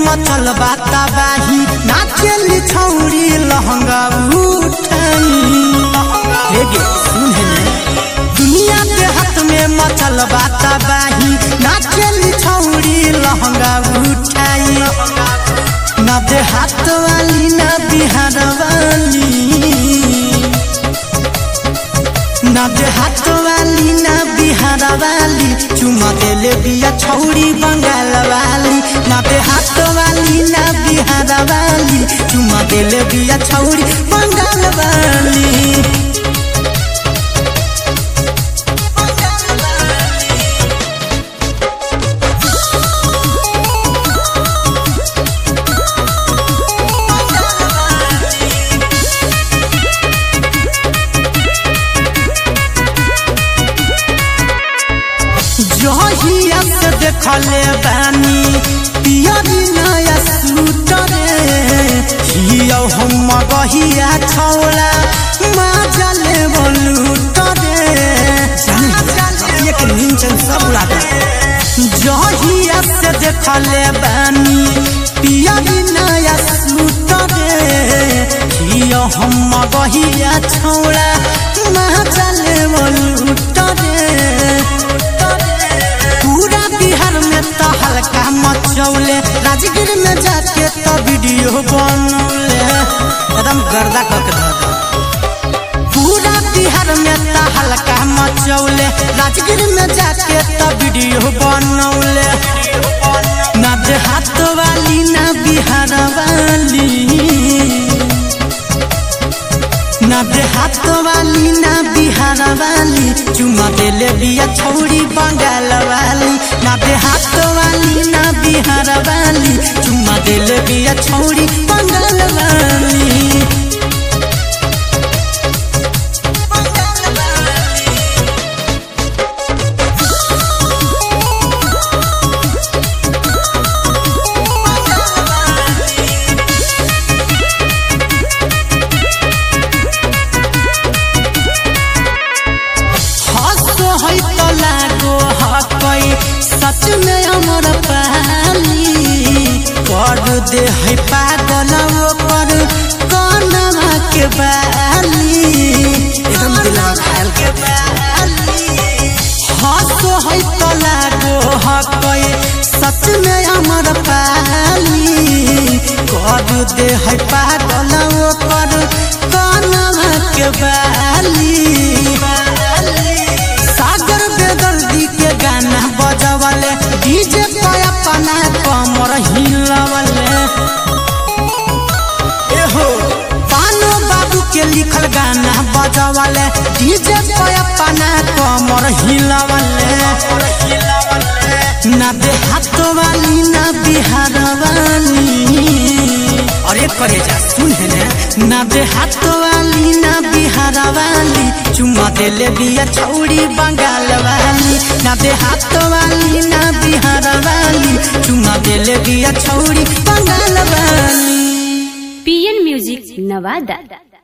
मचल बाता बाही नाचेली छौरी लहंगा उठाई हे गे सुन हे ने दुनिया के हाथ में मचल बाता बाही नाचेली छौरी लहंगा उठाई ना दे हाथ वाली ना बिहार वाली ना देहात वाली ना बिहार वाली चुमा देले बिया छौरी बंगाल वाली ना देहात वाली ना बिहार वाली चुमा देले बिया छौरी बंगाल वाली जहिया से देखले बानी पियरी नया सूटर हियो हम गहिया छौला माजले बोलूटर एक निंचन सब उड़ा जहिया से देखले बानी पियरी नया सूटर हियो हम गहिया छौला माजले बोलूटर पूरा बिहार में तो हल्का मचौले राजगीर में जाके तो वीडियो बनौले एकदम गर्दा करके धर दे पूरा बिहार में तो हल्का मचौले राजगीर में जाके तो वीडियो बनौले ना देहात वाली ना बिहार वाली ना देहात वाली ना बिहार वाली चुमा देले बिया छौरी बंगाल वाली ना देहात वाली ना बिहार वाली चुमा देले बिया छौरी बंगाल वाली हंसो है तो लागो हकई सच में हमर पाली कर दे है पागल ओकर कनमा के बाली एकदम दिलवा खायल के बाली हंसो है तो लागो हकई सच में हमर पाली कर दे है पागल ओकर कनमा के बाली सागर बेदर्दी के गाना बजवले डीजे पे अपना कमर हिलवले एहो पानो बाबू के लिखल गाना बजवले डीजे पे अपना कमर हिलवले ना देहात वाली ना बिहार वाली अरे करे जा सुन है ने ना देहात वाली ना बिहार वाली चुमा देले बिया छौड़ी बंगाल वाली ना देहात वाली ना बिहार वाली चुमा देले बिया छौड़ी बंगाल वाली पीएन म्यूजिक नवादा